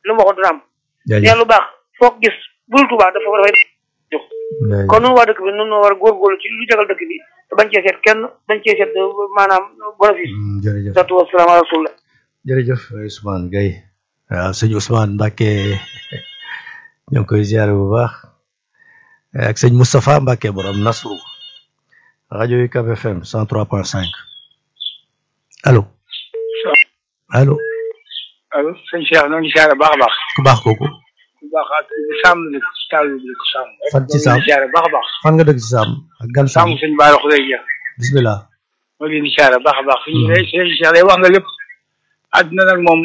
lu mu waxoon dina am jaajëf nee lu baax foo ko gis bul Tuubaa dafa dafay jox kon noonu waa dëkk bi noonu war a góorgóorlu ci lu jagal dëkk bi te bañ cee seet kenn bañ cee seet maanaam bénéfice Mm, jërëjëf satu wasalaam ala rasulillah jërëjëf Ousmane Gueye waaw sëñ Ousmane Mbacke ñoo ngi koy ziare bu baax ak sëñ Moustapha Mbacke borom Nasru rajo UCAB FM 103.5 allo allo allo sëñ Cheikh ñoo ngi siyaare baax a baax ku baax kooku bu baax ak sàmm ne taal bi ko sàmm Fan ci Sàmm? siyaare baax a baax fan nga dëkk ci Sam ak gan sàmm Sam sëñ Baara Xulay Jeex bismillah moo leen di siyaare baax a baax suñu ne sëñ Cheikh day wax nga lépp àddina nag moom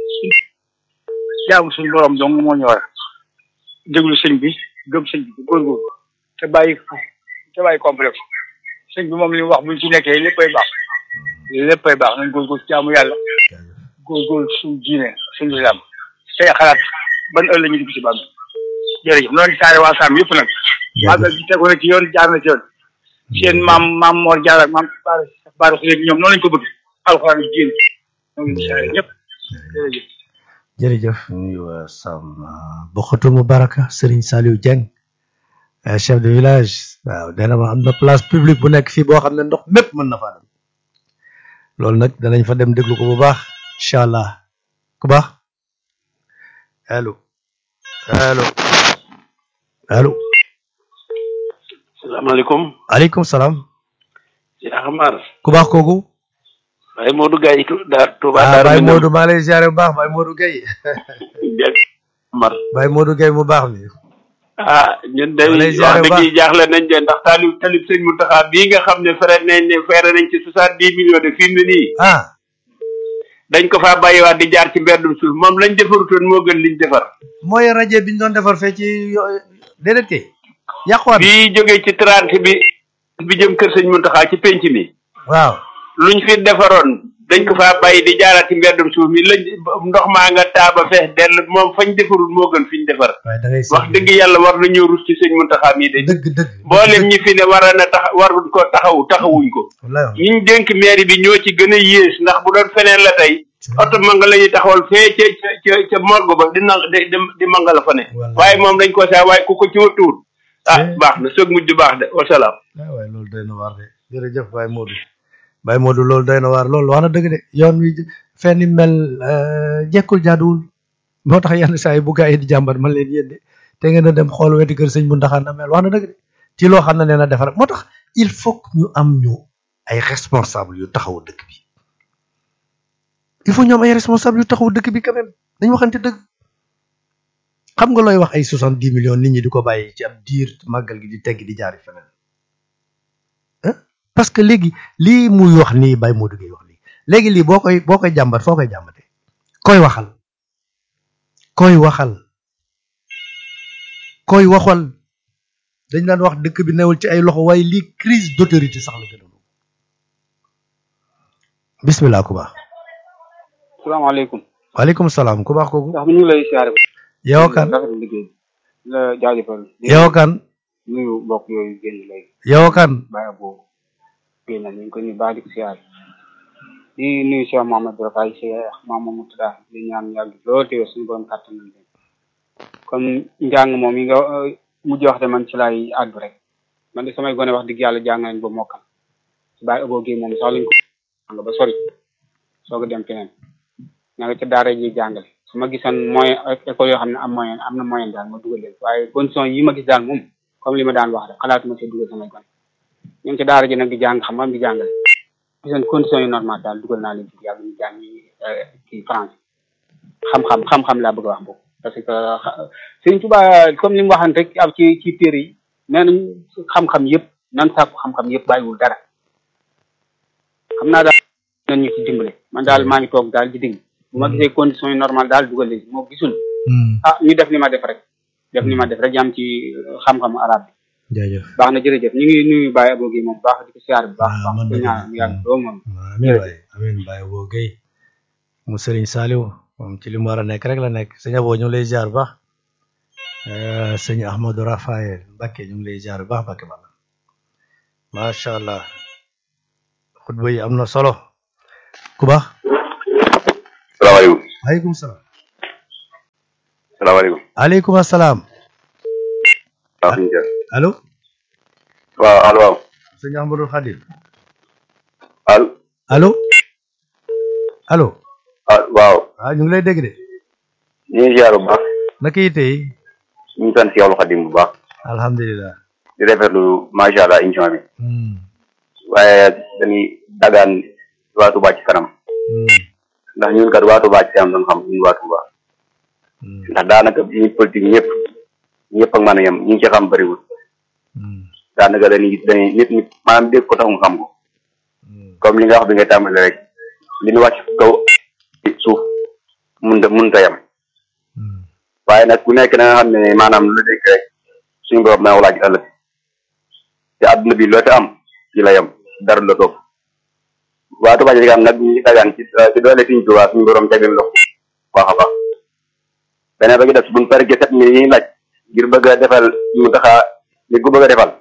jaamu suñu borom dong moo ñu war a déglu sëñ bi gëm sëñ bi góorgóorlu te bàyyi te bàyyi complexe sëñ bi moom li mu wax buñ ci nekkee léppay baax léppay baax nañ góorgóorlu jaamu yàlla góorgóorlu suñu diine suñu islam tey xalaat ban ëllëg ñu dugg ci bàmm jërëjëf noonu saare waa Sàmm yëpp nag màggal gi tegu na ci yoon jaar na ci yoon seen maam maam Mor Jaar ak maam Baara Baara Xule ñoom noonu lañ ko bëgg alxuraan ak diine ñoo ngi saare ñëpp jërëjëf jërëjëf nuyu waa Sam Bokhatou Moubaraka Serigne Saliou Dieng euh, chef de village waaw dana ma am na place publique bu nekk fii boo xam ne ndox mépp mën na faa dem loolu nag danañ fa dem déglu ko bu baax incha allah ku baax allo allo allo salaamaaleykum aleykum salaam Cheikh Amar ku baax kooku Baye Modou Gaye tu daar Touba ah Daaru Baye Minam. Modou maa lay ziare bu baax Baye Modou Gueye Cheikh Amar Baye Modou Gueye mu baax mi ah ñun day Maa lay ziare wax bu dëgg yi jaaxle nañ de ndax taalib talib sëñ Mountakha bii nga xam ne fere nañ ne fere nañ ci soixante dix millions de fi mu ne nii ah dañ ko faa bàyyiwaat di jaar ci mbeddum suuf moom lañ defarutoon moo gën liñ defar mooy rajo bi ñu doon defar fee ci yo- déedéet kay yàquwaat na. bii jógee ci trente bi bi jëm kër sëñ Mountakha ci penc mi waaw luñ fi defaroon dañ ko faa bàyyi di jaaraat ci mbeddum suuf mi lañ ndox maa nga taaba fees dell moom fañ defarul moo gën fiñ defar waaye da ngay wax dëgg yàlla war nañoo rus ci sëñ Mountakha mii de dëgg dëgg mboolem ñi fi ne war na tax waruñ ko taxawu taxawuñ ko wallaay wax ñi ñu dénk mairie bi ñoo ci gën a yées ndax bu doon feneen la tey oto manga la ñuy taxawal fee ca ca ca ca morgue ba di na di di manga la fa ne Wallaay. waaye moom dañ ko saa waaye ku ko ci watuwul ah Eh. baax na soog mujj baax de wasalaam ah waaye loolu doy na waar de jërëjëf Baye Modou Baye Modou loolu doy na waar loolu wax na dëgg de yoon wi fenn mel euh, jekkul jaaduwul moo tax yenn saa yi bu gaa yi di jàmbat man leen yéen de te ngeen a dem xool weti kër sëñ bu ndaxaan na mel wax na dëgg de ci loo xam ne nee na defar moo tax il faut que ñu am ñu ay responsable yu taxaw dëkk bi il faut ñu am ay responsable yu taxaw dëkk bi quand même dañu waxante dëgg xam nga looy wax ay soixante dix millions nit ñi di ko bàyyi ci ab diir màggal gi di tegg di jaari feneen ah parce que léegi lii muy wax nii Baye Modou Gueye wax nii léegi lii boo koy boo koy jàmbat foo koy jàmbatee koy waxal koy waxal koy waxal dañ daan wax dëkk bi newul ci ay loxo waaye lii crise d'autorité sax la gën a bismillah ku baax salaamaaleykum waaleykum salaam ku baax kooku ndax ñu ngi lay siyaare yow kan rafetlu liggéey bi la jaajëfal yow kan nuyu mbokk yooyu génn léegi yow kan bàyyi boobu génn ñu ngi ko nuyu baax di ko siyaare di nuyu Cheikh Mamadou Rafaay Cheikh Mamadou Tada di ñaan yàgg lool te suñu borom kàttan nañ leen kon njàng moom yi nga euh, mujj wax de man ci laay àddu rek man de samay gone wax dëgg yàlla jàng nañ ba mokkal si bàyyi ëbboo gi moom sax lañ ko jàng ba sori soog a dem feneen ña nga ca daara ji jàngale su ma gisoon moyen école yoo xam ne am moyen am na moyen daal ma dugal leen waaye condition yi ma gis daal moom comme li ma daan wax rek xalaatuma see dugal samay gone ñu ngi ci daara ji nag di jàng xam-xam di jàngale gisoon condition yu normal daal dugal naa leen ci yàlla ñu jàng ci France xam-xam xam-xam laa bëgg a wax boobu parce que xa- Sëriñ Tuubaa comme li mu waxan rek ab ci ci téere yi nee nañ xam-xam yëpp nan sàkku xam-xam yëpp bàyyiwul dara xam naa daal nañ ñu ci dimbale man daal maa ngi toog daal di dégg bu ma gisee condition yu normal daal dugal leen moo gisul ah ñu def ni ma def rek def ni ma def rek yam ci xam-xam arab bi jaajëf baax na jërëjëf ñu ngi nuyu Baye Abo gi moom baax di ko siyaar bu baax Ah, baax man di de- ñaan mu yàgg doo moom amiin waay amiin Baye Abo Gueye mu Serigne Saliou moom ci li mu war a nekk rek la nekk sëñ Abo ñu ngi lay ziar bu baax Euh, sëñ Ahmadou Rafael Mbacke ñu ngi lay ziar bu baax Mbacke Balla macha allah xutba yi am na solo ku baax salaamaaleykum waaleykum salaam salaamaaleykum. aleykum asalaam waaw suñu kër. allo waaw allo waaw. sëñ Ahmadou Khadim allo. allo allo ah waaw. waaw ñu ngi lay dégg de ñu ngi ziar bu baax. naka yitte yi ñu ngi sant Seexul Xadim bu baax. alhamdulilah di rafetlu macha allah émission bi. Hmm, waaye dañuy dagaan waa Touba ci kanam. hmm, ndax ñun kat waa Touba ci kanam doon xam ñun waa Touba. hmm, ndax daanaka ñi politique ñëpp ñëpp ak mën a yem ñi ci xam bëriwul. hmm, daanaka dañuy dañuy nit nit maanaam dégg ko tax mu xam ko. hmm. comme li nga wax bi nga tàmbali rek li ñu wàcc kaw suuf mun ta mun ta yem. Hmm, waaye nag ku nekk na nga xam ne maanaam lu dégg rek suñu borom naa laaj ëllëg te àdduna bi loo te am ci la yem dara la topp waa Touba Ca Kanam nag ñu ngi dagaan ci ci doole suñu Touba suñu borom tegal loxo baax a baax beneen ba gi def buñ paree sept mille yi ñuy laaj ngir bëgg a defal mu taxaa li ko bëgg a defal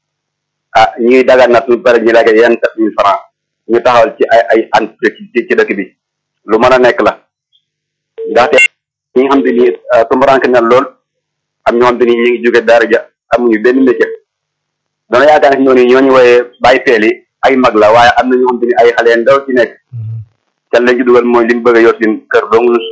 ah ñu ngi dagaan nag suñu paree ñu laaj yenn sept mille francs ñu taxawal ci ay ay entreprise ci ci dëkk bi lu mën a nekk la ndaxte ñi nga xam te ni tumbaranke na lool am ñoo xam te ni ñu ngi jóge daara ja amuñu benn métier dana yaakaar ne ñooñu ñooñu wooyee bàyyi feel yi ay mag la waaye am na ñoo xam te ni ay xale ndaw ci nekk hmm, te lañ ci dugal mooy li ñu bëgg a yor seen kër dong lu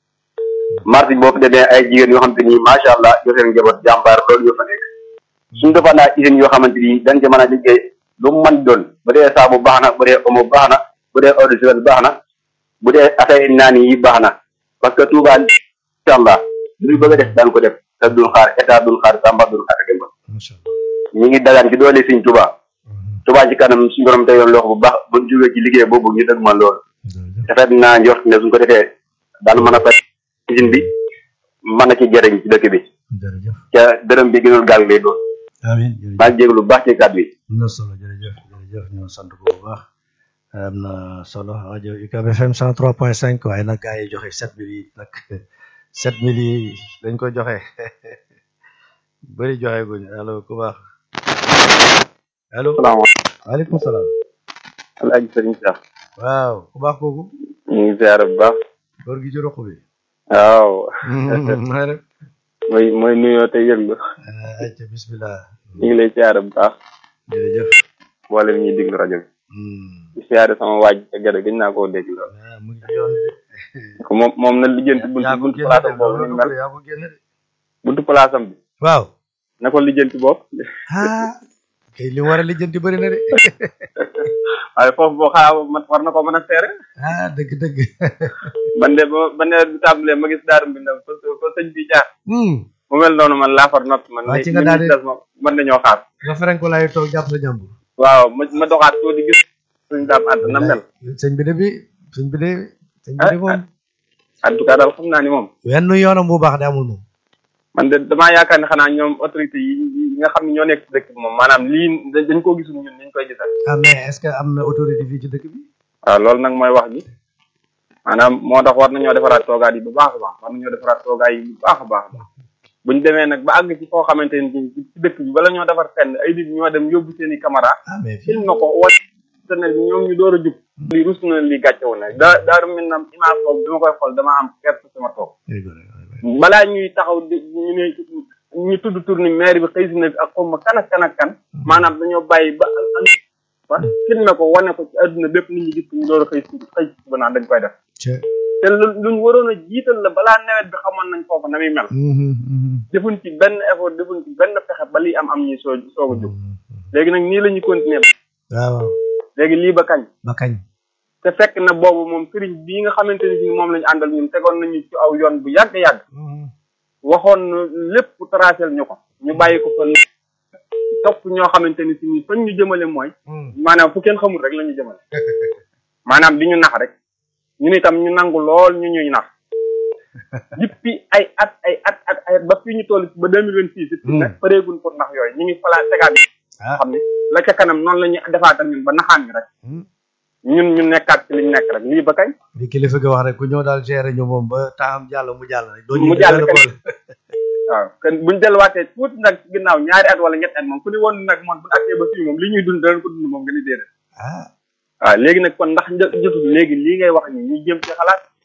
marché boo fi demee ay jigéen yoo xam te ni macha allah yor seen njaboot jàmbaar loolu yoo fa nekk suñu defaan naa usines yoo xamante ni dañ ci mën a liggéey lu mu mën doon bu dee saabu baax na bu dee omo baax na bu dee eau de javel baax na bu dee atay naan yi baax na parce que Touba incha allah lu ñu bëgg a def daan ko def te duñ xaar état duñ xaar Samba duñ xaar Demba macha allah ñu ngi dagaan ci doole Sëñ Touba Hmm, Touba ci kanam suñu borom teyoon loxo bu baax buñ jógee ci liggéey boobu ñu dëgg ma lool jërëjëf rafet naa njort ne suñ ko defee daan mën a fay usine bi mën na ci jëriñ ci dëkk bi jërëjëf ca dërëm bi gënul gaal lay doon amiin jërëjëf maa ngi jégalu bu baax ci kàddu yi am na solo jërëjëf jërëjëf ñu sant ko bu baax am na solo rajo UCAB FM 103.5 waaye nag gars yi joxe 7000 yi nag 7000 yi dañ ko joxe bëri joxe guñ allo ku baax allo salaamaaleykum waaleykum salaam alaaji sëriñ Cheikh waaw ku baax kooku ñu ngi ziar bu baax góor gi ci roq bi waaw maa rek mooy mooy nuyoo te yëglu ayca bismillah ñu ngi lay ziar bu baax jërëjëf mboolem ñuy déglu rajo bi Hmm. di ziar sama waaj te gërë gëj naa koo dégg lool ah mu ngi ci yoon bi de moom moom na lijjanti buntu yaa ko buntu génne place de am boobu ni loolu mel ko yaa ko génne de buntu place am bi waaw na ko lijjanti boobu ah kay li mu war a lijjanti bëri na de waaye foofu boo xaa man war na ko mën a seere ah dëgg dëgg man de ba ba nawet bi tàmbalee ma gis daarum bi ndaw fa fa sëñ bi jaar hmm mu mel noonu man laa far noppi man Waa, li ci nga li daal di- des moom mën nañoo xaar nga ferenk ko laay toog jàpp sa jàmbur waaw ma ma doxaat tuuti gis suñ daam àdd na mel sëñ bi de bi sëñ bi de sëñ bi de moom en tout cas daal xam naa ni moom wenn yoonam bu baax de amul moom man de damaa yaakaar ne xanaa ñoom autorité yi yi nga xam ne ñoo nekk ci dëkk bi moom maanaam lii dañ dañ koo gisul ñun niñ koy gisal ah mais est-ce que am na autorité fii ci dëkk bi waaw loolu nag mooy wax ji maanaam moo tax war nañoo defaraat toogaat yi bu baax a baax war nañoo defaraat toogaat yi bu baax a baax a baax buñ demee nag ba àgg ci foo xamante ni ci dëkk bi bala ñoo defar fenn ay nit ñoo dem yóbbu seen i caméra ah mais fii film na ko wala internet bi ñoom ñu door a jub lii rus na lii gàccewu na daa daaru mel na image boobu bi ma koy xool dama am perte sama toog balaa ñuy taxaw di ñu ne ñu tudd tur ni maire bi xëy si na fi ak xaw ma kan ak kan ak kan maanaam dañoo bàyyi ba ba filmé ko wane ko ci àdduna bépp nit ñi gis ko ñu door a xëy si xëy si ba naan dañ koy def te lu luñ waroon a jiital la balaa nawet bi xamoon nañ foofu na muy mel defuñ ci benn effort defuñ ci benn pexe ba lii am am ñuy soo soog a jóg léegi nag nii la ñuy continuer waaw léegi lii ba kañ ba kañ te fekk na boobu moom sëriñ bii nga xamante ni si moom lañu àndal ñun tegoon nañu ci aw yoon bu yàgg-yàgg waxoon na lépp tracel ñu ko ñu bàyyi ko fa topp ñoo xamante ni si ni fañ ñu jëmale mooy maanaam fu kenn xamul rek la ñu jëmale maanaam di ñu nax rek ñun itam ñu nangu lool ñu ñuy nax depuis ay at ay at at ay at ba fii ñu toll ba deux mille vingt six it nag pareegun pour nax yooyu ñu ngi fala tegaat xam ne la ca kanam noonu la ñuy defaatal ñun ba naxaan ñu rek ñun ñu nekkaat ci liñ nekk rek lii ba kañ li kilifa gi wax rek ku ñëw daal gérer ñu moom ba temps jàll mu jàll rek doo mu jàll kenn waaw kon buñ delluwaatee tuuti nag ci ginnaaw ñaari at wala ñetti at moom ku ni woon nag moom bu àttee ba fii moom li ñuy dund danañ ko dund moom nga ni déedéet ah waaw léegi nag kon ndax jotul léegi lii ngay wax ni ñu jëm ci xalaat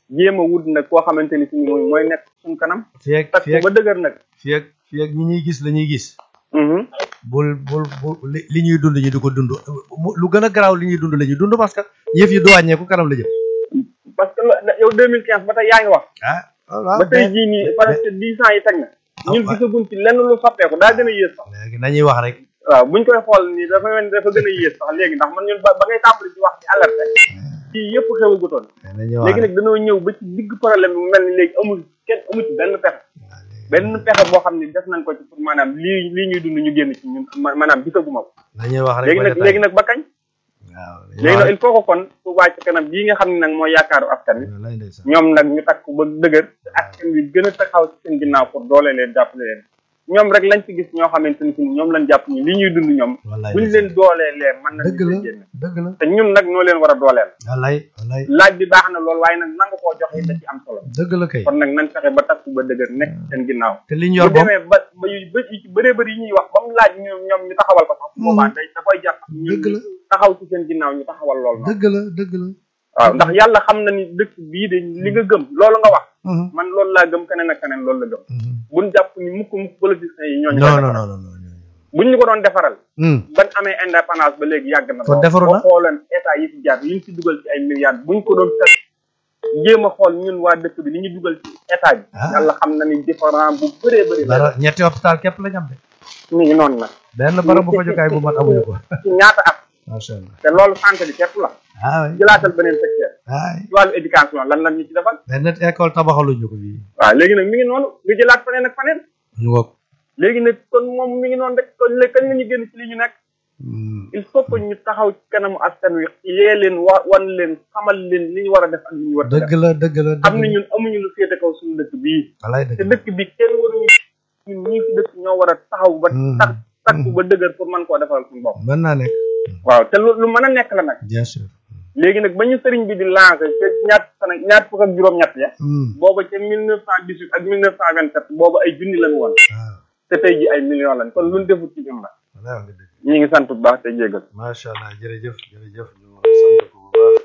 jéem a wut nag koo xamante ni si mooy mooy nekk suñ kanam fii ak takk fii ak ba dëgër nag fii ak fii ak ñi ñuy gis la ñuy gis Mhm. bul bul bul li li ñuy dund ñu di ko dund mu- lu gën a garaaw li ñuy dund la ñuy dund parce que yëf yi du wàññeeku kanam la jëm parce que la- yow 2015 ba tey yaa ngi wax ah waaw ba tey jii nii presque dix ans yi teg na ñun ah. gisaguñ ci lenn lu soppeeku daa gën a yées sax léegi nañuy wax rek waaw buñ koy xool nii dafa mel ni dafa gën a yées sax léegi ndax man ñun ba ba ngay tàmbali di wax ci alerte ci yëpp xewagutoon nañuy wax léegi rek nag dañoo ñëw ba ci digg problème bi mu mel ni léegi amul kenn amul ci benn pexe waaw léegi benn pexe boo xam ne def nañ ko ci pour maanaam lii lii ñuy dund ñu génn ci ñun ma- maanaam gisaguma ko nañuy wax rek léegi ba nag détail. léegi nag ba kañ waaw léegi nag il faut que kon su wàcc kanam bii nga xam ne nag mooy yaakaaru askan wi lay ndeysaan ñoom nag ñu takk ba dëgër te askan wi gën a taxaw ci seen ginnaaw pour doole leen jàppale leen ñoom rek lañ ci gis ñoo xamante ni si ñoom lañ jàpp ni li ñuy dund ñoom wallaay buñ leen doolee leen mën na dëgg la leen génn dëgg la te ñun nag ñoo leen war a dooleel wallaay wallaay laaj bi baax na lool waaye nag nangu koo joxe da ci am solo dëgg la kay kon nag nañ fexe ba takku ba dëgër nekk ci seen ginnaaw te li ñu bu yor moom demee ba ba yu ba yu ci bëree bëri yi ñuy wax ba mu laaj ñoom ñoom ñu taxawal ko sax boobaa day da koy jàpp ñu dëgg la taxaw ci seen ginnaaw ñu taxawal lool noonu dëgg la dëgg la waaw ndax yàlla xam na ni dëkk bii de li nga gëm loolu nga wax Mhm, man loolu laa gëm keneen ak keneen loolu la gëm mhm. buñ jàpp ni mukk mukk politiciens yi ñooñu non koy non defaral. non non non non. buñ ñu ko doon defaral Hmm, ban amee indépendance ba léegi yàgg na Kon lool. defaru na? boo xooleen état yi fi jaar liñ ci dugal ci ay milliards buñ ko doon teg jéem a xool ñun waa dëkk bi li ñu dugal ci état bi Ah. yàlla xam na ni différent bu bëree bëri la dara ñetti hôpital képp la ñu am de mi ngi noonu nag benn barab bu fajukaay bu mat amuñu ko ci ñaata at macha allah te loolu santé bi képp la ah oui jëlaatal beneen secteur ah ci wàllu éducation lan lan ñu ci defal benn école tabaxaluñu ko fii waaw léegi nag mi ngi noonu nga jëlaat faneen ak faneen ñu ko léegi nag kon moom mi ngi noonu rek kon léegi kañ la ñu génn ci li ñu nekk il faut que ñu taxaw ci kanamu askan wi yee leen wa wan leen xamal leen li ñu war a def ak li ñu war a dëgg def la dëgg la xam dëgg ne la ñun amuñu lu féete kaw suñu dëkk bii walaay te dëgg la dëkk bi kenn waruñu ñun ñii fi dëkk ñoo war a taxaw ba Mhm. tax takku ba dëgër pour mën koo defal suñu bopp mën naa nekk waaw te lu lu mën a nekk la nag bien sûr léegi nag ba ñu sëriñ bi di lancé te ñaar fan ñaar fukk ak juróom-ñett ya Hmm, booba ca mille neuf cent dix-huit ak mille neuf cent vingt-sept booba ay junni lañ woon waaw te tey ji ay millions lañ kon luñ defut ci ñun la walaay wax nga dëgg ñi ngi sant bu baax te jégal macha allah jërëjëf jërëjëf ñu sant ko bu baax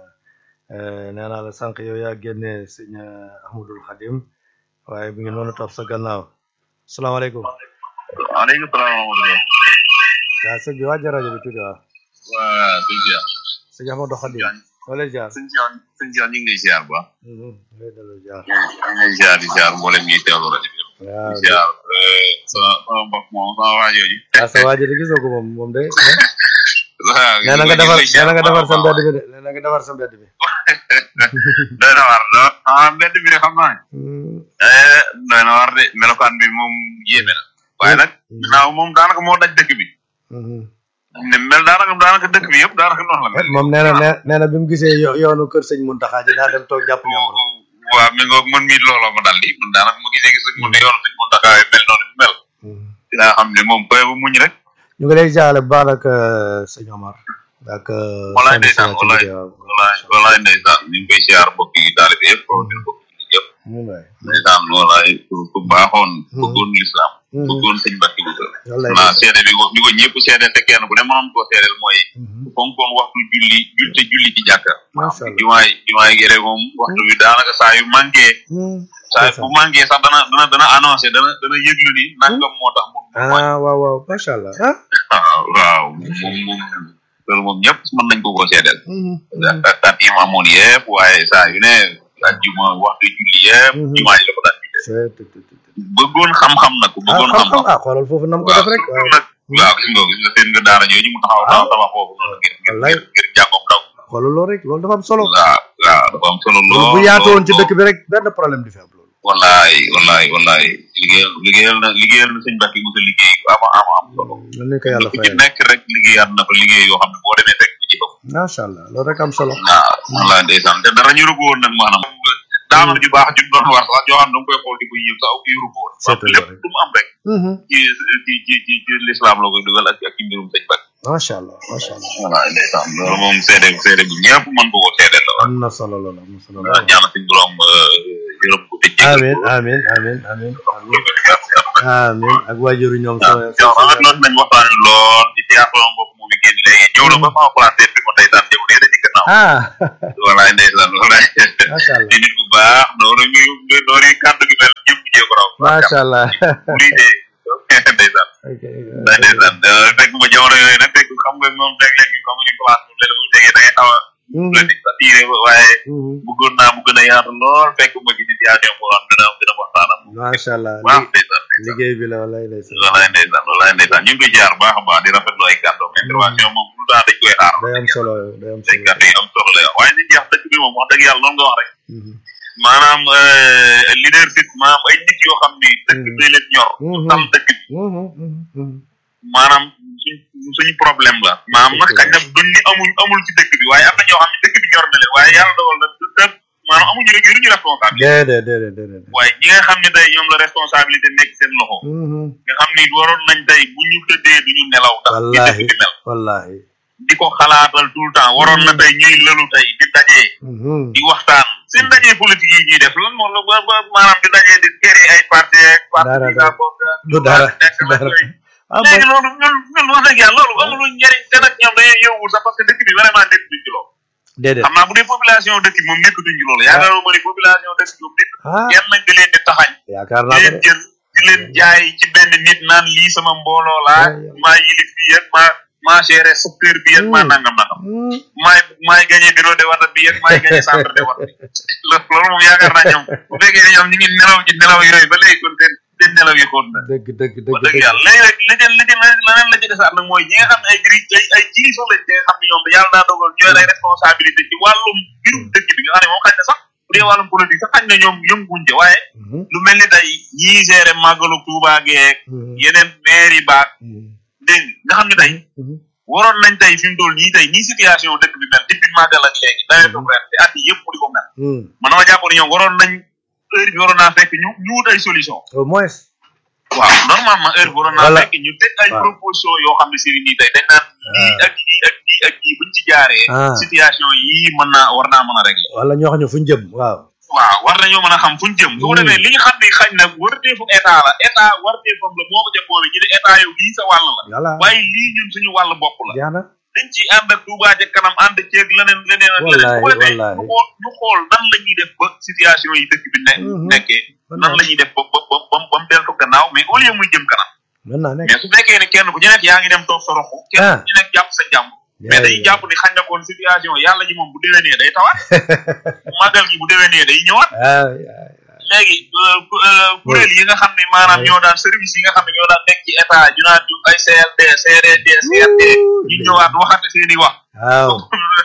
nee naa la sànq yow yaa génne sëñ Ahmadul Xadim waaye bi ngi noonu topp sa gannaaw salaamaaleykum waaleykum salaam wa rahmatulah. waaw sëñ bi wàjja rajo bi tuuti waaw waa sëñ Cheikh. sëñ Ahmadou Xadim wala jaar sëñ Cheikh sëñ Cheikh ñu ngi lay ziar bu baax. lay delloo jaar ñu ngi lay ziar di ziar mboolem ñuy teewlu rajo bi. waaw di ziar sama sama mbokk moom sama waa jooju. ah sa waa ji de gisoo ko moom moom de waaw nee na nga defar nee na nga defar sa mbedd bi de nee na nga defar sa mbedd bi doy na war do ah mbedd bi de xam naa ne. Hmm, eh doy na war de melokaan bi moom yéeme na. waaye nag ginnaaw moom daanaka moo daj dëkk bi. hmm. ne mel daanaka daanaka dëkk bi yëpp daanaka noonu la mel. moom nee na nee nee na bi mu gisee yo- yoonu kër sëñ Muntaxa ji daa dem toog jàpp ñoom waaw mi ngoog man mii looloo ma dal di man daanaka mu gisee gis mun yoonu sëñ Muntaxa mel noonu mu mel. dinaa xam ne moom koy bu muñ rek. ñu ngi lay jaale bu baax ak sëñ Omar ak walaay soxna ndeysaan Sina ci walaay liggéey waaw. walaay walaay ndeysaan ñu ngi koy siyaar mbokk yi daal bi yëpp ñu bokk ci yëpp mu waay ndeysaan walaay ku ku baaxoon bëggoon lislaam Mhm. bëggoon sëñ Mbàkke Buso wallaay naa seede bi ko bi ko ñëpp seedeel te kenn ku ne mënoon koo seedeel mooy Mhm. fonkoon waxtu julli jul te julli ci jàkka Masha Allah. jumaay jumaay gere moom waxtu bi daanaka saa yu manqué Hmm. saa bu manqué sax dana dana dana annoncé dana dana yëglu ni nangam moo tax mu ah waaw waaw macha allah ah. waaw waaw moom moom loolu moom ñëpp mën nañ ko koo seedeel Mhm. ak ak yi mu amoon yëpp waaye saa yu ne ajjuma waxtu julli yëpp Mhm. jumaa ji la ko daan julli c'est tout tout tout. bëggoon xam-xam nag ku ah bëggoon xam-xam xam-xam ah xoolal foofu nam ko def rek waaw nag waaw gis nga gis nga seen nga daara jooju mu taxaw taxaw taxaw foofu noonu ngir ngir Wallaay. ngir ngir jàngoom ndaw xoolal loolu rek loolu dafa am solo. waaw waaw dafa am solo loolu lool bu yaatu woon ci lool. dëkk bi rek benn problème du fi am loolu. wallaay wallaay wallaay liggéeyal liggéeyal na liggéeyal na sëñ Mbacke Moussa liggéey bu ama ama am solo lan lañ ko yàlla ku ci fayal. nekk rek liggéeyaat na fa liggéey yoo xam ne boo demee fekk ko ci bopp macha allah loolu rek am solo. waaw wallaay ndeysaan te dara ñu rubu woon nag maanaam daanaka ju baax ju mu doon wax sax joo xam ne da nga koy xool di ko yëw sax yu rubu woon Seetal lépp rek. lu mu am rek Mhm. ci ci ci ci ci l'islam la koy dugal ak ak ci mbirum sëñ Mbacke macha allah macha allah. wallaay ndeysaan loolu moom seede seede bu ñëpp mën ko ko seedeel la am na solo loolu am na solo waaw loolu. ñaana suñ borom yërëm ko te jéggal amiin ko. amiin amiin amiin amiin waaw amiin ak waajuru ñoom. sama yow rafet loolu nañ waxtaan lool di siyaar sama mbokk mu ngi génn léegi ñëw na ba sama place bi ma tey daan ñëw léegi ci gannaaw ah walaay ndeysaan walaay macha allah di nit ku baax noonu ñu noonu kàddu gi mel ñëpp jee ko raw macha allah lii de ndeysaan ok ndax ndeysaan fekk ma jamono yooyu nag fekk xam nga moom léeg-léeg ñu xamuñu classe moom léeg bu tegee da ngay xaw a la di satire waaye bëggoon naa mu gën a yaatu lool fekk ma ci situation boo xam dina gën a waxtaanam macha allah waaw ndeysaan ndeysaan liggéey bi la walaay ndeysaan walaay ndeysaan walaay ndeysaan ñu ngi koy jaar baax a baax di rafetlu ay kàddoom intervention moom tout le temps dañ koy xaar day am solo day am ay solo kàddu yi am solo la waaye li jeex dëkk bi moom wax dëgg yàlla noonu nga wax rek Mhm. maanaam leadership maanaam ay nit yoo xam ni dëkk bi day leen ñor Mhm. tal dëkk bi Mhm, mhm, mhm. maanaam suñ suñu problème la maanaam nag xañ na duñ ni amul amul ci dëkk bi waaye am na ñoo xam ne dëkk bi ñor na leen waaye yàlla dogal na dëkk maanaam amuñu rek yoruñu responsabilité déedéet déedéet déedéet waaye ñi nga xam ne tey ñoom la responsabilité nekk seen loxo Mhm. nga xam ni waroon nañ tey bu ñu tëddee duñu nelaw ndax ci dëkk wallahi bi mel wallahi di ko xalaatal tout le temps waroon na tey ñuy lëlu tey di dajee Mhm. di waxtaan seen dajee politique yi ñuy def lan moom la ba ba maanaam di dajee di créer ay parti ak Dara, parti bi dara. daa bokk ak du dara nekk du ak dara yooyu. ah léegi bon loolu ñun ñun wax dëgg yàlla loolu amul njëriñ te nag ñoom dañuy yóbbul sax parce que dëkk bi vraiment nekk duñ ci loolu déedéet xam naa bu dee population dëkk bi moom nekk duñ ci loolu yaakaar ma ni population dëkk bi moom nekk ah kenn nañ di leen di taxañ yaakaar di naa ko leen de jël di leen jaay ci benn nit naan lii sama mbooloo laa Ouais, ouais. maa yilif bi ak maa maa géré secteur bi ak maa Hmm. nangam nangam Mhm. maay maay gagné bureau de wata bi ak maay gagné centre de wata bi loolu loolu moom yaakaar naa ñoom bu fekkee ne ñoom ñu ngi nelaw ci nelaw yooyu ba léegi kon seen seen nelaw yi xool na dëgg dëgg wax dëgg dëgg dëgg yàlla léegi rek li ci li ci leneen la ci desaat nag mooy ñi nga xam ne ay diri ay ay kilifa lañ te nga xam ne ñoom yàlla daa dogal ñooy ay responsabilité ci wàllum mbirum dëkk bi nga xam ne moom xañ na sax bu dee wàllum politique sax xañ na ñoom yënguñ ca waaye Mhm. lu mel ni tey ñii géré màggalu Tuubaa geeg Mhm. yeneen maire yi baag Mhm. dégg nga nga xam ne tey Mhm. waroon nañ tey fi mu toll nii tey nii situation dëkk bi mel depuis màggal ak léegi nawetu ren te at yi yëpp mu di ko mel Mhm. man dama jàpp ne ñoom waroon nañ heure bi waroon naa fekk ñu ñu wut ay solution au moins waaw normalement heure bi waroon naa Voilà. fekk ñu teg ay Waaw. proposition yoo xam ne si nii tey dañ naan lii ak lii ak lii ak lii buñ ci jaaree Ah. situation yii mën naa war naa mën a régler wala ñoo xam ne fu ñu jëm waaw waaw war nañoo mën a xam fuñ jëm su ko defee li nga xam ne xañ na warteefu état la état warteefam la moo ko ca boole ñu ne état yow lii sa wàll la voilà waaye lii ñun suñu wàll bopp la jeex na dañ ciy ànd ak Touba ca kanam ànd ceeg leneen leneen ak leneen su ko Wallaay, defee wallaay. ñu xool ñu xool nan la ñuy def ba situation yi dëkk bi ne Mhm. nekkee nan la ñuy def ba ba ba ba ba mu deltu gannaaw mais au lieu muy jëm kanam mën naa nekk mais su fekkee ne kenn ku ci nekk yaa ngi dem toog sa roxu kenn Ah. ku ci nekk jàpp sa jàmm mais dañuy jàpp ni xañ na kon situation yàlla ji moom bu déwénee day tawaat màggal gi bu déwénee day ñëwaat ah léegi euh, ku- euh, kuréel yi nga xam ne maanaam Ouais. ñoo daan service yi nga xam ne ñoo daan nekk ci état ñu naan ñu ay CLD CRD CRD ñu ñëwaat waxante seen i wax waaw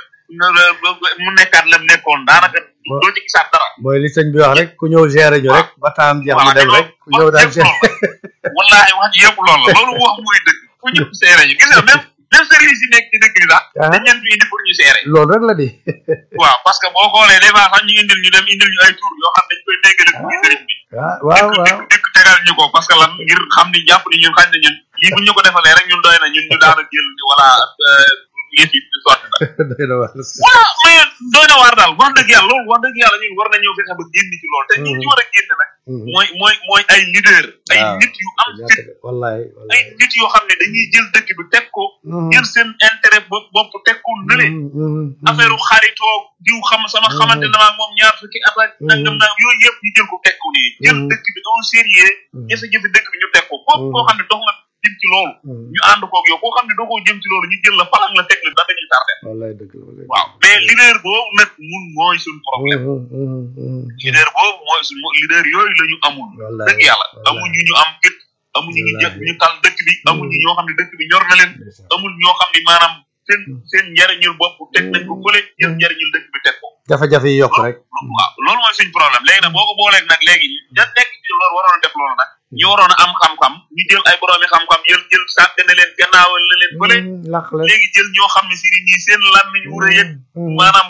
mu nekkaat lam nekkoon daanaka Bon. doo ci gisaat dara mooy li sëñ bi wax rek ku ñëw gérer ñu rek ba taam jeex mu dem rek ku ñëw daal gérer wallaahi wax ji yëpp loolu la loolu wax mooy dëgg fu ñëpp seere ñu gis nga même même service yi nekk ci dëkk bi sax Ah. dañ leen fi indi pour ñu seere loolu rek la di waaw parce que boo xoolee des fois sax ñu indil ñu dem indil ñu ay tur yoo xam dañ koy déggale pour ñu sëriñ bi ah waaw waaw dëkk dëkk tegal ñu ko parce que lan ngir xam ni jàpp ni ñun xañ na ñun lii bu ñu ko defalee rek ñun doy na ñun ñu daana jël ni voilà yëf yi sotti na doy na waar voilà mais doy na waar daal wax dëgg yàlla loolu wax dëgg yàlla ñun war nañoo fexe ba génn ci loolu te ñi ci war a génn nag mooy mooy mooy ay leader ay waaw. nit yu am fit wallaay ay wallaay nit yoo xam ne dañuy jël dëkk bi teg ko jël seen intérêt bopp bopp teg ko nële affaire u xaritoo diw xam sama xamante na maag moom ñaar fukki at ak nangam naa yooyu yëpp ñu jël ko teg ko nii jël Mhm. dëkk bi au sérieux jafe-jafe dëkk bi ñu teg ko képp koo xam ne dox nga jëm ci loolu ñu ànd koog yow koo xam ne doo ko jëm ci loolu ñu jël la falang la teg la da dañuy tardé wallaay dëgg la wallaay waaw mais leader boobu nag mun mooy suñ problème leader boobu mooy suñ leader yooyu la ñu amul wallaay dëgg yàlla wallaay. amuñu ñu am fit amuñu ñu jël Wallaahi. ñu tal dëkk bi amuñu ñoo xam ne dëkk bi ñor na leen amul ñoo xam ne maanaam seen seen njariñul bopp teg nañ ko fële jël njariñul dëkk bi teg ko jafe-jafe yi yokk rek waaw loolu mooy suñ problème léegi nag boo ko booleeg nag léegi ña nekk ci loolu waroon a def loolu nag ñi waroon a am xam-xam ñu jël ay boroomi xam-xam jël jël sàggane leen gannaawal la leen fële laq leen léegi jël ñoo xam ne si ni ñii seen làmmiñ wu rëy ak maanaam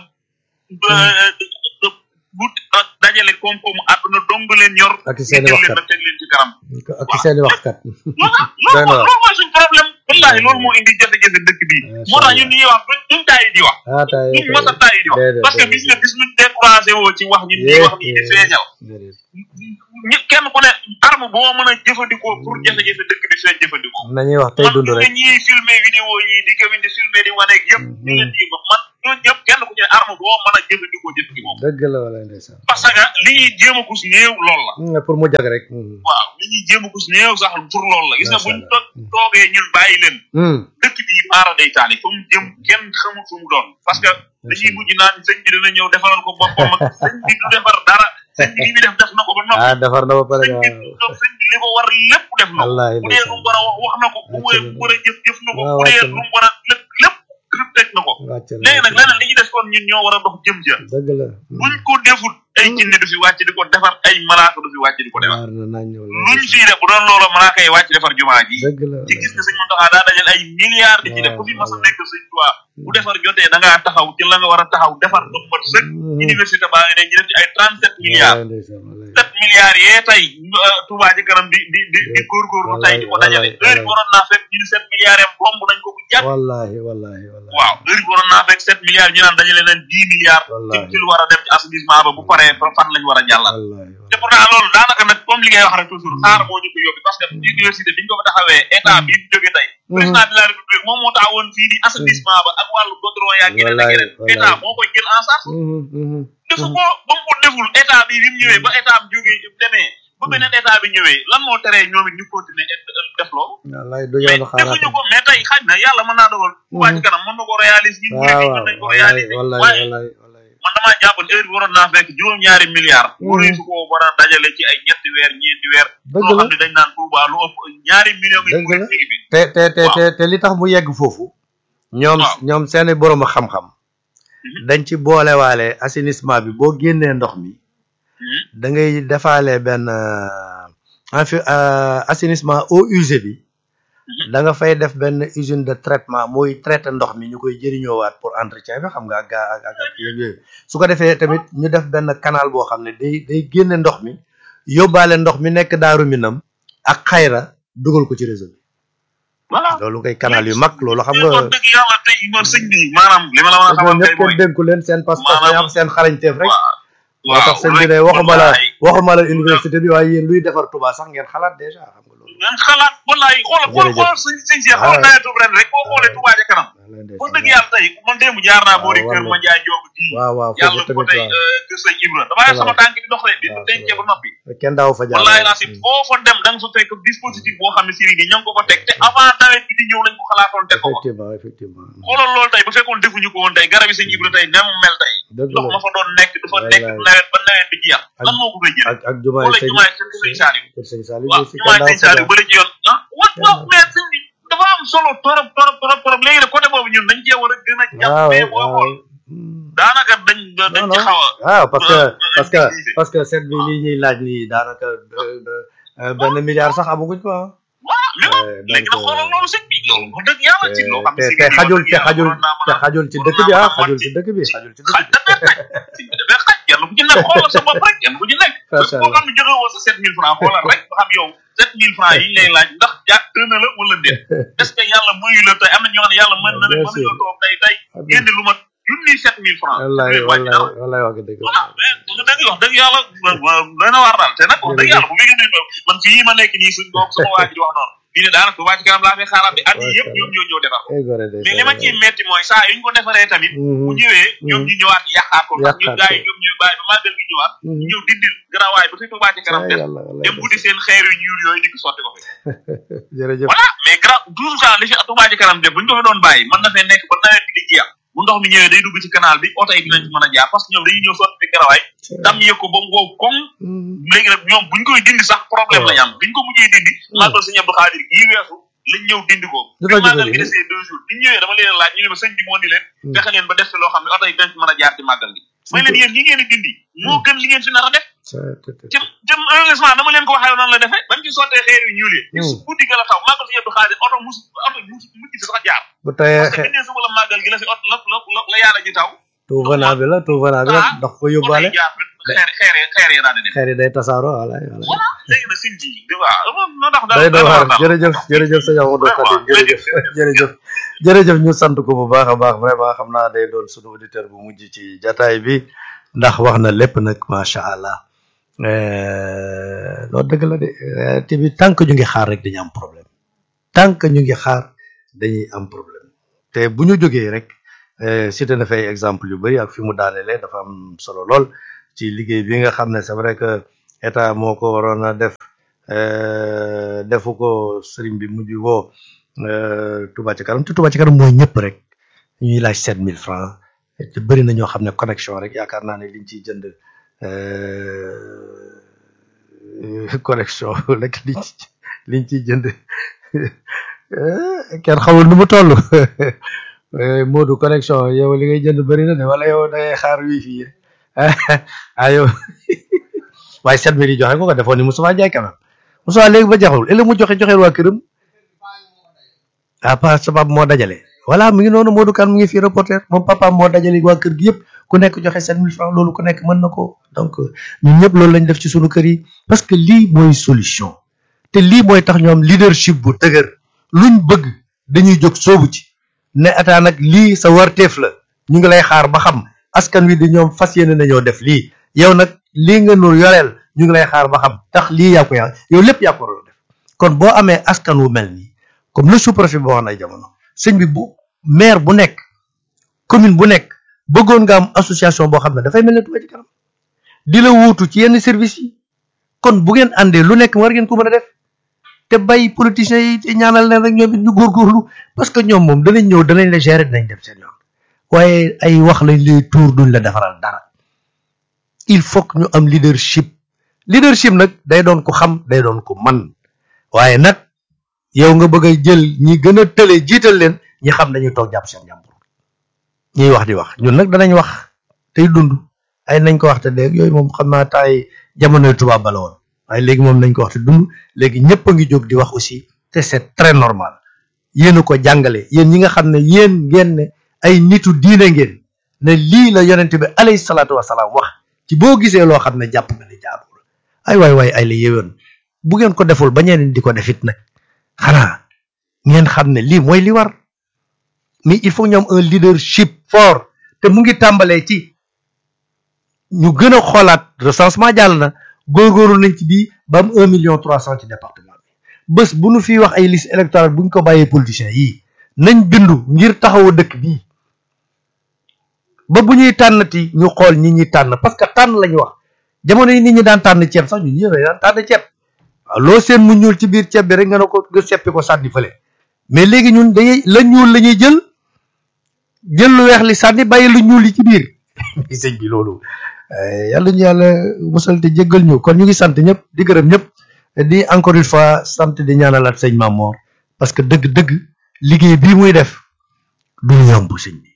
bu dajale koom-koomu àdduna dong leen yor ak ñu seeni jël leen waxkat ba teg leen ci kanam ak seeni waxkat loolu Doy na loolu waar. loolu mooy suñ problème wallaahi loolu moo indi jafe-jafe dëkk bi Macha moo tax Allah. ñun ñuy wax duñ duñ tàyyi di wax ah tay duñ mës a tàyyi di wax déedéet, parce que déedéet. bis nga bis luñ découragé woo ci wax ñun ñuy wax nii di feeñal déedéet ñi kenn ku ne arme boo mën a jëfandikoo pour jafe-jafe dëkk bi feeñ jëfandikoo nañuy wax tey man dund ñu rek ne ñiy filmé vidéo yi di ko di filmé di waneeg yëpp ñu leen di ba man ñooñu ñëpp kenn ku ci ne arme boo mën a jëfandikoo jëfandikoo dëgg la wala ndeysaan parce que li ñuy jéem a kus néew loolu la Mm, pour mu jag rek mm. waaw li ñuy jéem a kus néew sax pour loolu la gis nga Macha buñ Allah. to- toogee ñun bàyyi leen Mm. dëkk bi maara day taali fa mu jëm kenn xamul fu mu doon parce que dañuy mujj naan sëñ bi dina ñëw defaral ko boppam ak sëñ bi du defar dara sëñ bi li muy def def na ko ba noppi ah defar na ba pare sëñ bi waaw sëñ bi li ko war lépp def na ko Wallaahi bu dee lu mu war a wax wax na ko bu wee bu war a jëf jëf na ko waaw bu dee wàcc lu na. mu war a lépp lépp lépp teg na ko wàcc na léegi nag leneen li ñu des kon ñun ñoo war a dox jëm ja dëgg la buñ ko defut ay jinne du fi wàcc di ko defar ay malaaka du fi wàcc di ko defar waar na nañ ñëw luñ fii def bu doon loolu malaaka yi wàcc defar jumaa ji dëgg la ci gis nga sëñ Mountakha daa dajal ay milliards di ci def ku fi mas a nekk sëñ Tuubaa bu defar jotee da ngaa taxaw ci la nga war a taxaw defar ba mu mat sëkk université baa ngi ne ñu def ci ay trente sept milliards Wallaahi ndeysaan, wallaahi. sept milliards yee tey euh, Touba ci kanam di di di di góorgóorlu tey di ko dajale Wallaay, heure bi waroon naa fekk ñu ni sept milliards yam bomb nañ ko bu jàpp wallaahi wallaahi wallaahi waaw heure bi waroon naa fekk sept milliards ñu naan dajale nañ dix milliards ci Wallahi. ci lu war a dem ci assainissement ba bu paree fa fan lañ war a jàllal wallaahi te pourtant loolu daanaka nag comme li ngay wax rek toujours xaar moo ñu ko yóbbi parce que université biñ ko fa taxawee état bi mu jógee tey président de la république moom moo taxawoon fii ni assainissement ba ak wàllu goudron yaa ngi Wallaay, ak yeneen wallaay. état moo koy jël en charge Mhm, mhm. defu ko ba mu ko deful état bi bi mu ñëwee ba état bi jógee demee ba beneen état bi ñëwee lan moo teree ñoom it ñu continuer def loolu wallaahi du mais yoonu xaaraat defuñu ko mais tey xaj na yàlla mën naa dogal Touba ci kanam mën na ko réaliser ñun murid waaw yi waaw mën nañ ko wallaahi réaliser wallaahi waaye wallaahi wallaahi man damaa jàpp ne heure bi waroon naa fekk juróom-ñaari milliards waruñu su ko war a dajale ci ay ñetti weer ñeenti weer Dëgg loo la. xam ne dañ naan Touba lu ëpp ñaari millions yi Dëgg murid la. mi ngi fi te te te te te li tax mu yegg foofu ñoom Waaw. ñoom seeni borom xam-xam dañ ci boolewaale assainissement bi boo génnee ndox mi Mhm. da ngay defaale benn euh, en fait euh, assainissement eau usée bi da nga fay def benn usine de traitement mooy traité ndox mi ñu koy jëriñoowaat pour entretien bi xam nga ak gaa ak ak ak yooyu su ko defee tamit ñu def benn canal boo xam ne day day génne ndox mi yóbbaale ndox mi nekk daaru minam ak xayra dugal ko ci réseau bi voilà loolu ngay canal yu mag loolu xam wax nga dëgg yàlla tey man sëñ bi maanaam li ma la mën a xamal ñoom kay ñëpp mooy kenn dénku leen seen pas-pas maanaam- day am seen xarañteef rek moo waaw tax sëñ bi ne waxuma la waxuma la université bi waaye yéen luy defar Touba sax ngeen xalaat déjà xam nga loolu ngeen xalaat wallaay xoolal xool Jërëjëf. xool sëñ sëñ si xool nawetu ren rek boo xoolee Touba ca kanam wax dëgg yàlla tey man démb jaar naa boo di waaw, kër waaw. ma jaay joogu ji waaw waaw foofu yàlla ko tamit tey waaw kër sëñ Ibra damaa sama waaw. tànk di dox rek di waaw, dencee ba noppi kenn daaw fa jaar wallaay laa si foo fa dem da nga fa fekk dispositif boo xam ne siri ni ña ngi ko fa teg te avant nawet bi di ñëw lañ ko xalaatoon teg ko fa effectivement effectivement xoolal loolu tey bu fekkoon defuñu ko woon tey garab yi sëñ Ibra tey ne mu mel tey dëgg ndox la ma fa doon nekk dafa nekk Wallaay. nawet ba nawet bi jeex Ak- lan moo ko fay jël ak ak jumaay wala sëñ jumaay sëñ sëñ Saliou kër sëñ Saliou waaw si jumaay kenn sëñ daaw fa Saliou jaar bële ci yoon ah wat waaw mais sëñ bi dafa am solo torop torop torop torop léegi nag côté boobu ñun dañ cee war a gën a jàpp waaw mais boo waaw xool daanaka dañ dañ non ci non xaw a waaw parce que euh, parce que utiliser. parce que seet bi lii ñuy laaj nii daanaka euh, euh, benn milliard sax amaguñ ko ah waaw mais moom Euh, léegi nag donc, xoolal euh, loolu sëñ bi loolu wax dëgg yàlla ci loo xam ne te si te biir xajul wax te dëgg yàlla xajul waroon naa mën te a- xajul ci waroon dëkk bi naa ah mën a xajul mën ci dëkk bi xajul ci xaj dëkk bi dafay xaj sëñ bi dafay xaj kenn ku ci nekk xoolal sa bopp rek kenn ku ci nekk Macha boo xam ne joxe woo sa sept mille francs xoolal rek ba xam yow sept mille francs yi ñu lay laaj ndax jàpp na la wala déet est-ce que yàlla muyu la tey am na ñoo xam ne yàlla mën na leen Bien mën nañoo sûr. toog tey tey génne lu mat junni sept mille francs wallaay du leen wàññi dara. wallaay wallaay wax nga dëgg voilà mais wax dëgg wax dëgg yàlla doy na waar daal te nag wax dëgg yàlla bu fekkee ne man fii ma nekk nii suñ doom sama waa ji di wax noonu fii ne daanaka Touba ci kanam laa fay xaaraat bi at yi yëpp ñoom ñoo ñëw defar ko ay gore de mais li ma ciy metti mooy saa yu ñu ko defaree tamit bu ñëwee ñoom ñu ñëwaat yàqaat ko ndax ñu Yàqaat gars yi ko. ñoom ñu bàyyi ba màggal gi ñëwaat ñu ñëw dindil garawaay ba fi Touba ci kanam def yàlla wallaay dem buddi seen xeer yu ñuul yooyu di ko sotti ko fi jërëjëf voilà mais gra toujours ça li fi Touba ci kanam def bu ñu ko fi doon bàyyi mën na fee nekk ba nawet bi di jeex bu ndox mi ñëwee day dugg ci canal bi oto yi dinañ ci mën a jaar parce que ñoom dañuy ñëw sotti fi garawaay dam yëg ko ba mu wow koŋ léegi nag ñoom buñ koy dindi sax problème la ñu am biñ ko mujjee dindi màggal sëñ Abdou Khadir gii weesu lañ ñëw dindi ko Lu bi tax ñu màggal dindi? gi desee deux jours biñ ñëwee dama leen laaj ñu ne ma sëñ bi moo ni leen fexe leen ba def fi loo xam ne oto yi dinañ ci mën a jaar ci màggal gi may leen yéen ñi ngeen di dindi moo gën li ngeen fi nar a def jëm jëm heureusement dama leen ko waxee noonu la defee bañ ci sottee xeer yu ñuul yi ci su guddi ga la taw màggal sëñ Abdou Khadir oto mus oto mus mujj fi sax jaar bu tayee parce que biñ nee suba la màggal gi la fi oto la la la la yàlla ji taw tout venant bi la tout venant bi la Ah. ndax ko oto yóbbaale yi jaar xeer xeer yi xeer yi daal di dem xeer yi day tasaaroo wallaay wallaay voilà léegi nag sëñ bi di waaw moo tax day doy waar jërëjëf jërëjëf sëñ Amadou Khadim jërëjëf jërëjëf jërëjëf ñu sant ko bu baax a baax vraiment xam naa day doon sunu auditeur bu mujj ci jataay bi ndax wax na lépp nag macha allah Euh, loolu dëgg la de réalité bi tant que ñu ngi xaar rek dañu am problème tant que ñu ngi xaar dañuy am problème te bu ñu jógee rek cité na fay exemple yu bëri ak fi mu daanelee dafa am solo lool ci liggéey bi nga xam ne c'est vrai que état moo ko waroon a def defu ko sëriñ bi mujj woo Touba ci kanam te Touba ci kanam mooy ñëpp rek ñuy laaj sept mille francs te bëri na ñoo xam ne connexion rek yaakaar naa ne liñ ciy jënd connexion rek liñ ci liñ ciy jënd kenn xamul nu mu toll Modou connexion yow li ngay jënd bëri na de wala yow da ngay xaar wifi ah yow waaye sept mille yi joxe ko ko defoon ni Moussa Ndiaye quand même Moussa léegi ba jaxul ëllëg mu joxe joxe waa këram ah pa sabab moo dajale voilà mu ngi noonu Modou Kane mu ngi fii reporter moom papa moo dajale waa kër gi yëpp ku nekk joxe sept mille francs loolu ku nekk mën na ko donc ñun ñëpp loolu lañ def ci sunu kër yi parce que lii mooy solution te lii mooy tax ñoom leadership bu dëgër luñ bëgg dañuy jóg soobu ci ne ataa nag lii sa warteef la ñu ngi lay xaar ba xam askan wi di ñoom fas yéene nañoo def lii yow nag lii nga nu yoreel ñu ngi lay xaar ba xam tax lii yaa ko yaa yow lépp yaa ko waroon def kon boo amee askan wu mel nii comme le sous-préfet boo wax na jamono sëñ bi bu maire bu nekk commune bu nekk bëggoon nga am association boo xam ne dafay mel ne Touba ci kanam di la wuutu ci yenn service yi kon bu ngeen àndee lu nekk war ngeen ko mën a def te bay politiciens yi te ñaanal leen rek ñoom it ñu góorgóorlu parce que ñoom moom danañ ñëw danañ la gérer dinañ dem seen yoon waaye ay wax lañ lay tuur duñ la defaral dara il faut que ñu am leadership leadership nag day doon ko xam day doon ko man waaye nag yow nga bëgg a jël ñi gën a tële jiital leen ñi xam dañuy toog jàpp seen jàmbur ñuy wax di wax ñun nag danañ wax tey dund ay nañ ko wax te dégg yooyu moom xam naa taay jamonoy tubaab bala woon waaye léegi moom nañ ko wax te dund léegi ñëpp a ngi jóg di wax aussi te c'est très normal yéen a ko jàngale yéen ñi nga xam ne yéen ngeen ne ay nitu diine ngeen ne lii la yonent bi alayhi salaatu wasalaam wax ci boo gisee loo xam ne jàpp nga ne jaarul ay waay waay ay la yéwén bu ngeen ko deful ba ñeneen di ko defit nag xanaa ngeen xam ne lii mooy li war mais il faut ñoom un leadership fort te mu ngi tàmbalee ci ñu gën a xoolaat recensement jàll na góorgóorlu nañ ci bii ba am un million trois cent ci département bi bés bu nu fiy wax ay liste électorale bu ñu ko bàyyee politiciens yii nañ bindu ngir taxawu dëkk bii ba bu ñuy tànnati ñu xool ñi ñuy tànn parce que tànn lañu wax jamono yi nit ñi daan tànn ceeb sax ñu ñëw daan tànn ceeb waaw loo seen mu ñuul ci biir ceeb bi rek nga ne ko nga seppi ko sànni fële mais léegi ñun dañuy la ñuul la ñuy jël jël lu weex li sànni bàyyi lu ñuul yi ci biir sëñ bi loolu yàlla ñu yàlla musal te jéggal ñu kon ñu ngi sant ñëpp di gërëm ñëpp di encore une fois sant di ñaanalaat sëñ Mamor parce que dëgg-dëgg liggéey bii muy def du yomb sëñ bi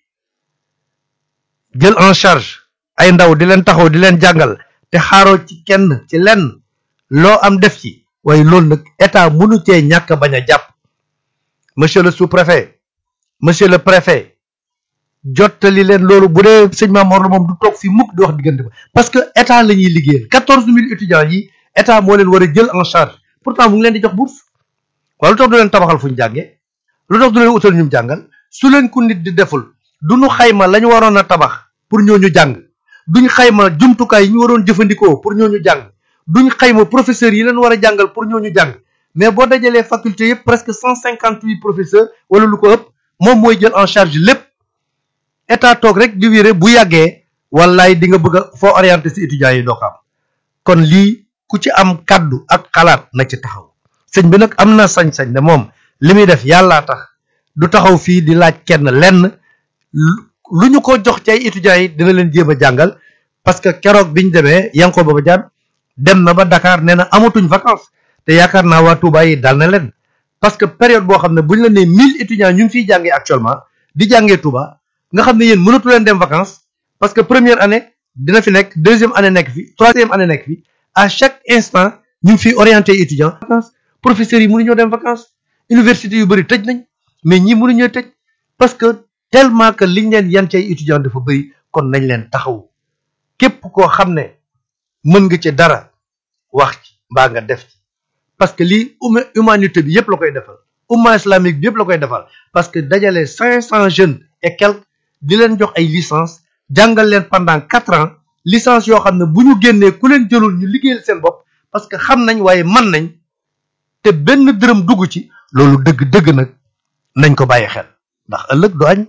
jël en charge ay ndaw di leen taxaw di leen jàngal te xaaroo ci kenn ci lenn loo am def ci waaye loolu nag état mënu cee ñàkk bañ a jàpp monsieur le sous-préfet monsieur le préfet jottali leen loolu bu dee sëñ Mamor la moom du toog fi mukk di wax diggante ba parce que état la ñuy liggéeyal quatorze mille étudiants yi état moo leen war a jël en charge pourtant mu ngi leen di jox bourse waaye lu tax du leen tabaxal fu ñu jàngee lu tax du leen utal ñu jàngal su leen ko nit di deful du ñu xayma la ñu waroon a tabax pour ñooñu jàng duñ xayma jumtukaay yi ñu waroon jëfandikoo pour ñooñu jàng duñ xayma professeurs yi leen war a jàngal pour ñooñu jàng mais boo dajalee faculté yëpp presque cent cinquante huit professeurs wala lu ko ëpp moom mooy jël en charge lépp état toog rek di wéré bu yàggee wallaay di nga bëgg a foo orienté si étudiants yi doo ko am kon lii ku ci am kaddu ak xalaat na ci taxaw sëñ bi nag am na sañ-sañ ne moom li muy def yàllaa tax du taxaw fii di laaj kenn lenn lu ñu ko jox ci ay étudiants yi dina leen jéem a jàngal parce que keroog biñ demee yanko baba jaan dem na ba Dakar nee na amatuñ vacances te yaakaar naa waa Touba yi dal na leen parce que période boo xam ne buñ la nee mille étudiants ñu ngi fiy jàngee actuellement di jàngee Touba nga xam ne yéen mënatu leen dem vacances parce que première année dina fi nekk deuxième année nekk fi troisième année nekk fi à chaque instant ñu ngi fiy orienté étudiants vacances professeurs yi mënuñoo dem vacances université yu bëri tëj nañ mais ñi mënuñoo tëj parce que tellement que liñ leen yan ci ay étudiants dafa bëri kon nañ leen taxaw képp koo xam ne mën nga ci dara wax ci mbaa nga def ci parce que lii humanité bi yëpp la koy defal umma islamique bi yëpp la koy defal parce que dajale cinq cent jeunes et quelques di leen jox ay licence jàngal leen pendant quatre ans licence yoo xam ne bu ñu génnee ku leen jëlul ñu liggéeyal seen bopp parce que xam nañ waaye man nañ te benn dërëm dugg ci loolu dëgg-dëgg nag nañ ko bàyyi xel ndax ëllëg du añ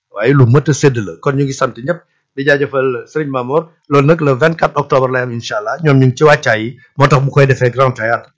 waaye lu mët a sédd la kon ñu ngi sant ñëpp di jaajëfal Serigne Mamor loolu nag le 24 octobre lay am incha allah ñoom ñu ngi ci wàccaay yi moo tax mu koy defee Grand Théâtre